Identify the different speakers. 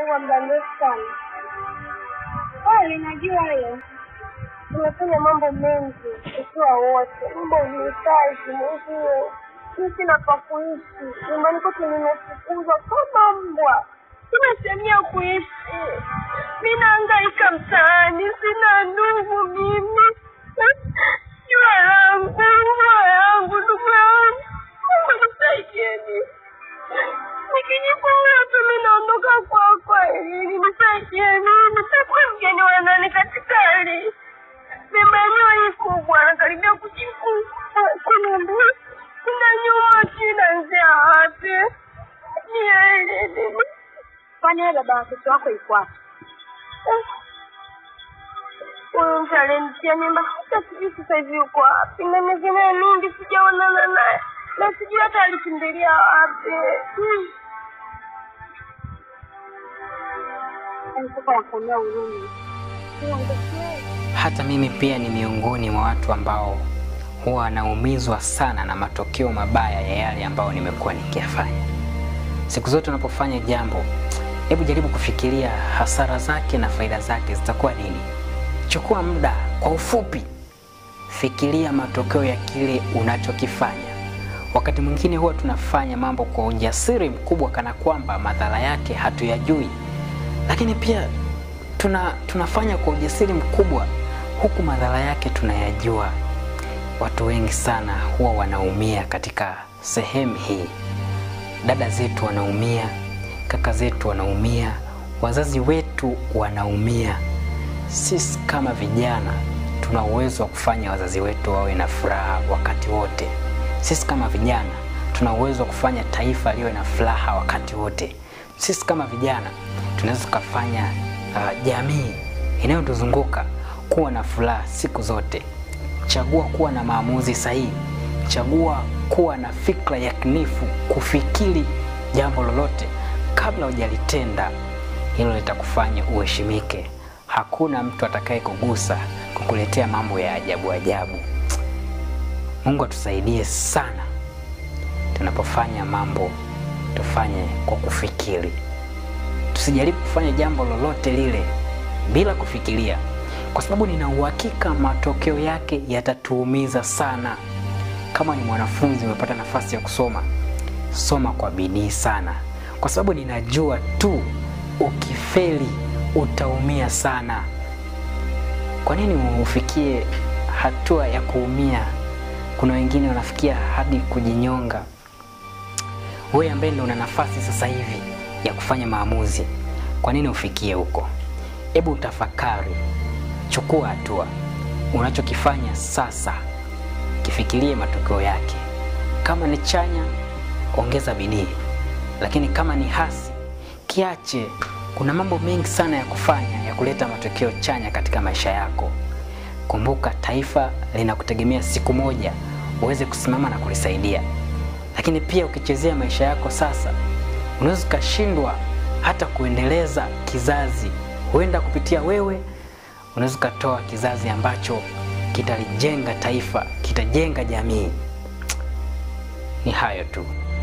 Speaker 1: kwa muda mrefu sana. Kweli najua hiyo. Tumefanya mambo mengi tukiwa wote, mambo uhitaji mwenyewe. Mi sina pa kuishi, nyumbani kwetu nimefukuzwa kama mbwa, sina sehemu ya kuishi. Mi nahangaika mtaani, sina ndugu mimi. Jua yangu, jua yangu, ndugu yangu, Mungu nisaidieni. Nikijifunga tu mi naondoka kwako, ili nisaidieni, nitakuwa mgeni wa nani katika hali mimba yenyewe hii kubwa, nakaribia kujifungua. Kuna mbu- kuna nyuma kinaanzia wapi? Nieleze. Kwani wewe baba watoto wako yuko wapi? Huyu mtu alinitia mimba hata sijui sasa hivi yuko wapi, na miezi naye mingi sijaonana naye, na sijui hata alikimbilia wapi. Hmm. Sasa nakuonea huruma.
Speaker 2: Hata mimi pia ni miongoni mwa watu ambao huwa wanaumizwa sana na matokeo mabaya ya yale ambayo nimekuwa nikiyafanya. Siku zote unapofanya jambo, hebu jaribu kufikiria hasara zake na faida zake zitakuwa nini. Chukua muda kwa ufupi, fikiria matokeo ya kile unachokifanya. Wakati mwingine huwa tunafanya mambo kwa ujasiri mkubwa, kana kwamba madhara yake hatuyajui, lakini pia tuna, tunafanya kwa ujasiri mkubwa huku madhara yake tunayajua. Watu wengi sana huwa wanaumia katika sehemu hii. Dada zetu wanaumia, kaka zetu wanaumia, wazazi wetu wanaumia. Sisi kama vijana tuna uwezo wa kufanya wazazi wetu wawe na furaha wakati wote. Sisi kama vijana tuna uwezo wa kufanya taifa liwe na furaha wakati wote. Sisi kama vijana tunaweza tukafanya uh, jamii inayotuzunguka kuwa na furaha siku zote. Chagua kuwa na maamuzi sahihi, chagua kuwa na fikra yakinifu, kufikiri jambo lolote kabla hujalitenda. Hilo litakufanya uheshimike. Hakuna mtu atakaye kugusa kukuletea mambo ya ajabu ajabu. Mungu atusaidie sana tunapofanya mambo, tufanye kwa kufikiri. Tusijaribu kufanya jambo lolote lile bila kufikiria, kwa sababu nina uhakika matokeo yake yatatuumiza sana. Kama ni mwanafunzi umepata nafasi ya kusoma, soma kwa bidii sana, kwa sababu ninajua tu ukifeli utaumia sana. Kwa nini ufikie hatua ya kuumia? Kuna wengine wanafikia hadi kujinyonga. Wewe ambaye ndio una nafasi sasa hivi ya kufanya maamuzi, kwa nini ufikie huko? Hebu utafakari, chukua hatua. Unachokifanya sasa, kifikirie matokeo yake. Kama ni chanya, ongeza bidii, lakini kama ni hasi, kiache. Kuna mambo mengi sana ya kufanya ya kuleta matokeo chanya katika maisha yako. Kumbuka, taifa linakutegemea siku moja uweze kusimama na kulisaidia. Lakini pia ukichezea maisha yako sasa, unaweza ukashindwa hata kuendeleza kizazi. Huenda kupitia wewe unaweza ukatoa kizazi ambacho kitalijenga taifa, kitajenga jamii. Ni hayo tu.